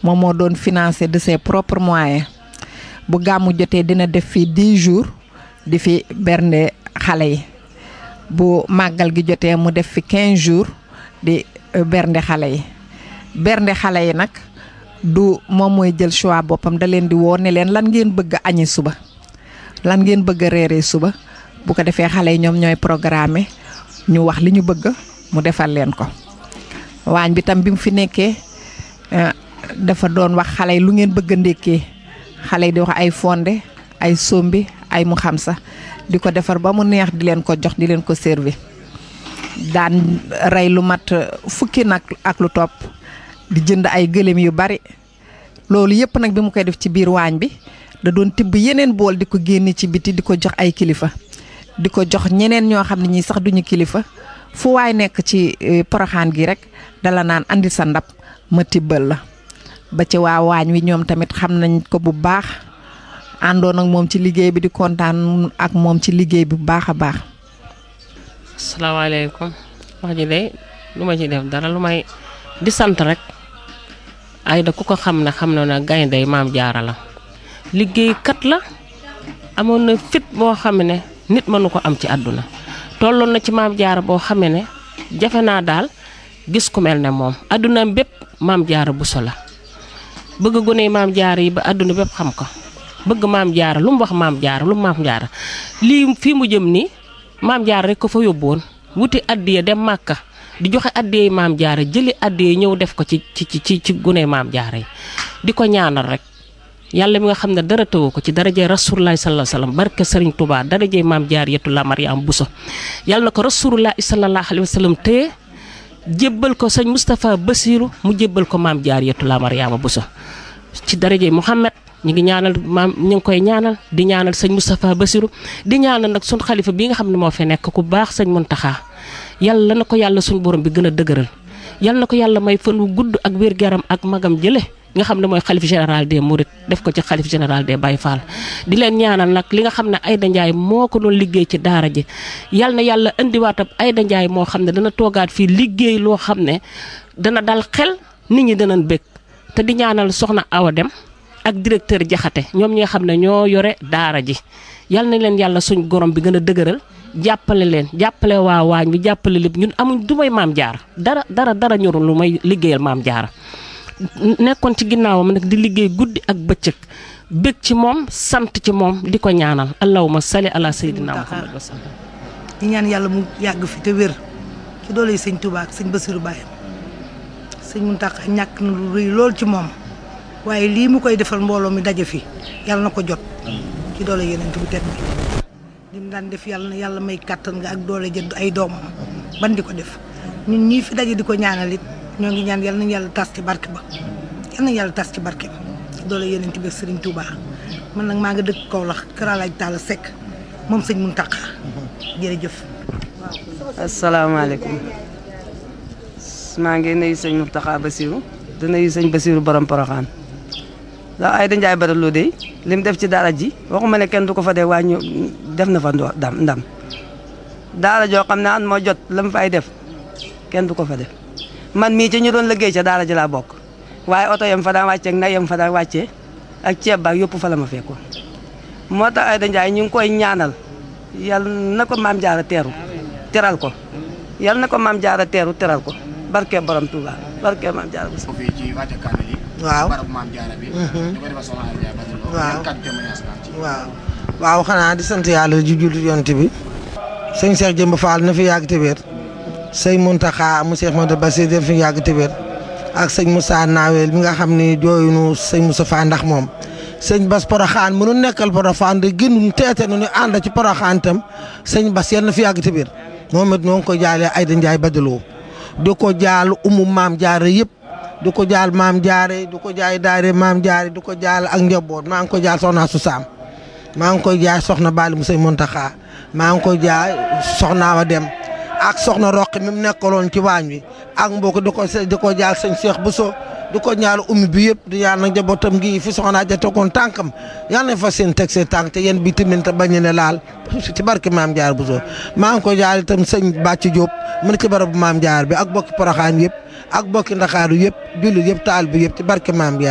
moom moo doon financé de ses propres moyens bu gàmmu jotee dina def fi 10 jours di fi bernde xale yi bu màggal gi jotee mu def fi 15 jours di bernde xale yi bernde xale yi nag du moom mooy jël choix boppam da leen di woo ne leen lan ngeen bëgg a añi suba lan ngeen bëgg a reeree suba bu ko defee xale yi ñoom ñooy programme ñu wax li ñu bëgg mu defal leen ko waañ bi tam bi mu fi nekkee dafa doon wax xale yi lu ngeen bëgg a ndékkee xale yi di wax ay fonde ay sombi ay mu xam sa di ko defar ba mu neex di leen ko jox di leen ko servi daan rey lu mat fukki nag ak lu topp di jënd ay gëléem yu bari loolu yëpp nag bi mu koy def ci biir waañ bi da doon tibb yeneen bool di ko génne ci biti di ko jox ay kilifa di ko jox ñeneen ñoo xam ne ñii sax duñu kilifa fu waay nekk ci poroxaan gi rek dala naan andi sa ndab ma tibbal la ba ci waa waañ wi ñoom tamit xam nañ ko bu baax àndoon ak moom ci liggéey bi di kontaan ak moom ci liggéey bi bu baax a baax. asalaamaaleykum wax ji de lu ma ci def dara lu may di sant rek ay da ku ko xam ne xam na ne gaynde maam jaara la liggéeykat la amoon na fit boo xam ne nit mënu ko am ci àdduna tolloon na ci maam jaara boo xam ne jafe naa daal gis ku mel ne moom àdduna bépp maam jaara bu so la bëgg gone maam jaara yi ba àdduna bépp xam ko bëgg maam jaara lu mu wax maam jaara lu mu maam jaara lii fii mu jëm nii maam jaara rek ko fa yóbbuwoon wuti addiya dem màkka di joxe addiya yi maam jaara jëli addiya ñëw def ko ci ci ci ci gune maam jaara yi di ko ñaanal rek yàlla mi nga xam ne dara tëwu ko ci darajee rasulullahi sallallahu alayhi wasallam barke Serigne Touba darajee maam jaar yetu la Mariam Bousso yàlla na ko rasulullahi sallallahu alayhi wasallam téye jébbal ko sëñ Moustapha Bassirou mu jébbal ko maam jaar yetu la Mariama Bousso ci darajee Mouhamed ñu ngi ñaanal maam ñu ngi koy ñaanal di ñaanal sëñ Moustapha Bassirou di ñaanal nag sun xalifa bi nga xam ne moo fi nekk ku baax sëñ Muntaxa yàlla na ko yàlla suñ borom bi gën a dëgëral yàlla na ko yàlla may fan wu gudd ak wér-gu-yaram ak magam jële nga xam ne mooy xalif général des Mourides def ko ci xalif général des Baye Fall di leen ñaanal nag li nga xam ne Aïda Ndiaye moo ko doon liggéey ci daara ji yal na yàlla indiwaatam Aïda Ndiaye moo xam ne dana toogaat fii liggéey loo xam ne dana dal xel nit ñi danañ bëgg te di ñaanal soxna Awa Dem ak directeur Jaxate ñoom ñi nga xam ne ñoo yore daara ji yal na leen yàlla suñ gorom bi gën a dëgëral jàppale leen jàppale waa waañ bi jàppale lépp ñun amuñ du may maam jaara dara dara dara ñorul lu may liggéeyal maam jaara nekkoon ci ginnaawam nag di liggéey guddi ak bëccëg bëgg ci moom sant ci moom di ko ñaanal allahumma salli ala sayyidina muhammad wa sallam di ñaan yàlla mu yàgg fi te wér ci doole yi sëñ Touba ak sëñ Bassirou Baye sëñ Mountakha ñàkk na lu rëy lool ci moom waaye lii mu koy defal mbooloo mi daje fi yàlla na ko jot ci doole yeneen bu tedd bi li mu daan def yàlla na yàlla may kàttan nga ak doole jënd ay doomam ban di ko def ñun ñii fi daje di ko ñaanal it ñoo ngi ñaan yàlla nañu yàlla tas ci barke ba yàlla nañu yàlla tas ci barke ba ci doole yeneen bi Serigne Touba man nag maa nga dëkk Kaolack Kër Alaaj Talla Seck moom sëñ Mountakha jërëjëf. asalaamaaleykum maa ngi nuyu sëñ Mountakha Bassirou di nuyu sëñ Bassirou borom Porokhane ndax Aïda Ndiaye Badara de li mu def ci daara ji waxuma ne kenn du ko fa dee waaye ñu def na fa ndam ndam daara joo xam ne an moo jot la mu fay def kenn du ko fa def man mii ci ñu doon liggéey ca daara ji laa bokk waaye oto yam fa daan wàccee ak na yam fa daan wàccee ak ceeb baak yëpp fa la ma fekkoon moo tax Aïda Ndiaye ñu ngi koy ñaanal yal na ko maam jaara teeru teral ko yal na ko maam jaara teeru teral ko barke borom Touba barke maam jaara bu ko fii ci wàcce kaamil yi waaw barab maam jaara bi di ko defal soxna Aïda Ndiaye Badara Lo waaw yan kàddu témoignage nga am ci waaw waaw xanaa di sant yàlla ji jullit yonent bi sëñ Cheikh Jëmb Fall na fi yàgg te wér sëñ Mountakha mu Cheikh Modou Bassir def fi yàgg te wér ak sëñ Moussa Nawel mi nga xam ni jooyunu sëñ Moussa Fall ndax moom sëñ Bas Porokhane mënu nekkal Porokhane de gënu teete nu ñu ànd ci Porokhane itam sëñ Bas yal na fi yàgg te wér moom it ñoo ngi ko jaalee Aïda Ndiaye Badara Lo di ko jaal umu maam jaare yëpp di ko jaal maam jaare di ko jaay daare maam jaare di ko jaal ak njaboot maa ngi ko jaal soxna su saam maa ngi koy jaay soxna Bali mu sëñ Mountakha maa ngi koy jaay soxna wa dem ak soxna roq mi mu nekkaloon ci waañ wi ak mbokk di ko di ko jaal sëñ Cheikh Bousso di ko ñaal ummi bi yëpp di ñaan nag njabootam gi fi soxna ja tegoon tànkam yal nañ fa seen teg seen tànk te yéen bi tamit te bañ ne laal ci barke maam jaar Bousso maa ngi ko jaal itam sëñ Bàcc Diop mu ne ci barabu maam jaar bi ak bokki Porokhane yëpp ak bokki Ndakaaru yëpp jullit yëpp taal bi yëpp ci barke maam jaar